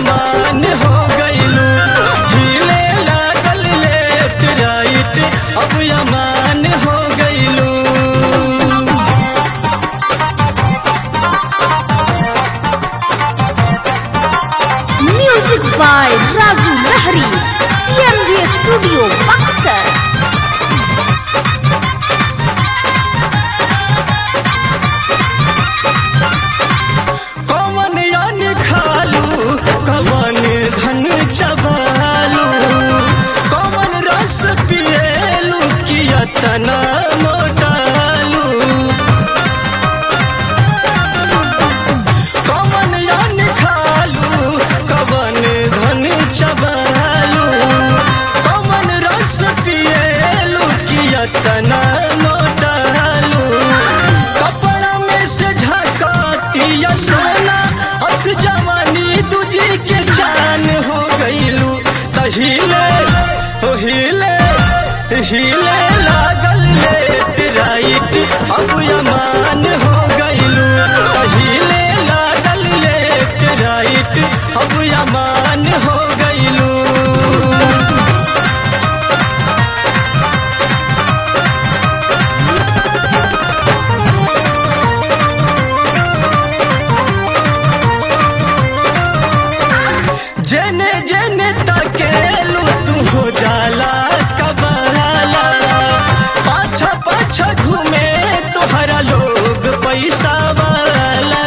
अमान हो गइलू हिले लागल लेफ्ट राइट अब अमान हो गइलू Music by Raju Lahari. CMD Studio, Buxar. कवन यान खालू कवन धन चबालू कवन रस पिएलू किया तना मोटालू कवन यान खालू कवन धन चबालू कवन रस पिएलू किया तना मोटालू कपड़ा में से झकातिया सोना अस जवानी तुझी के जान हो गईलू तहिले हो हिले हिले लागल लेफ्ट राइट अब अमान हो गईलू तहिले लागल लेफ्ट राइट अब अमान हो गईलू जेने जेने तकेलू तू हो जाला कबराला पाछा पाछा घूमे तोहरा लोग पैसा वाला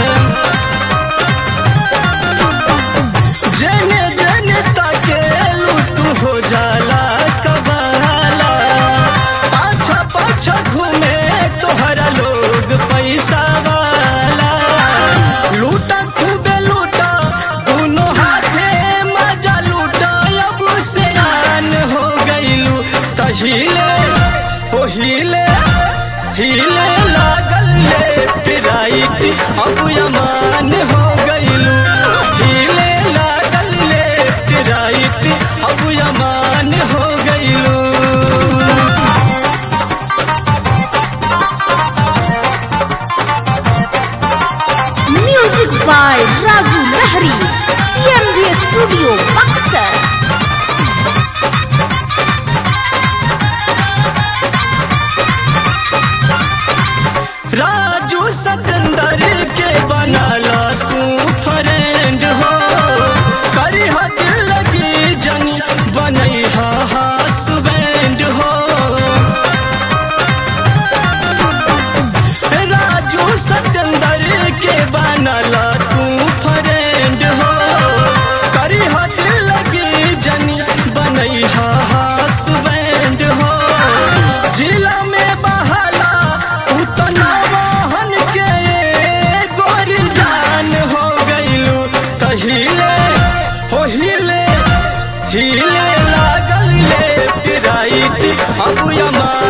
जेने जेने तकेलू तू हो जाला कबराला पाछा पाछा घूमे तोहरा लोग पैसा वाला लूटा खूबे लूटा दोनों हाथे मजा लूटा अब से आन हो गईलू तहिले ओ हिले हिले लागल लेफ्ट राइट अब अमान हो गईलू हिले लागल लेफ्ट राइट अब अमान हो गईलू Music by Raju Lahari. CMD Studio, Buxar. Raju Satinder के बनाला तू फ्रेंड हो करी दिल लगी जनी बनई हा हसबैंड हो राजू सतंदर के बनाला तू फ्रेंड हो करी दिल लगी जनी बनई हा हसबैंड हो जिला में बहाला तू तो नवाहन के गोर जान हो गईलू तहिले हो हिले हिले लागल लेफ्ट राइट अब अमान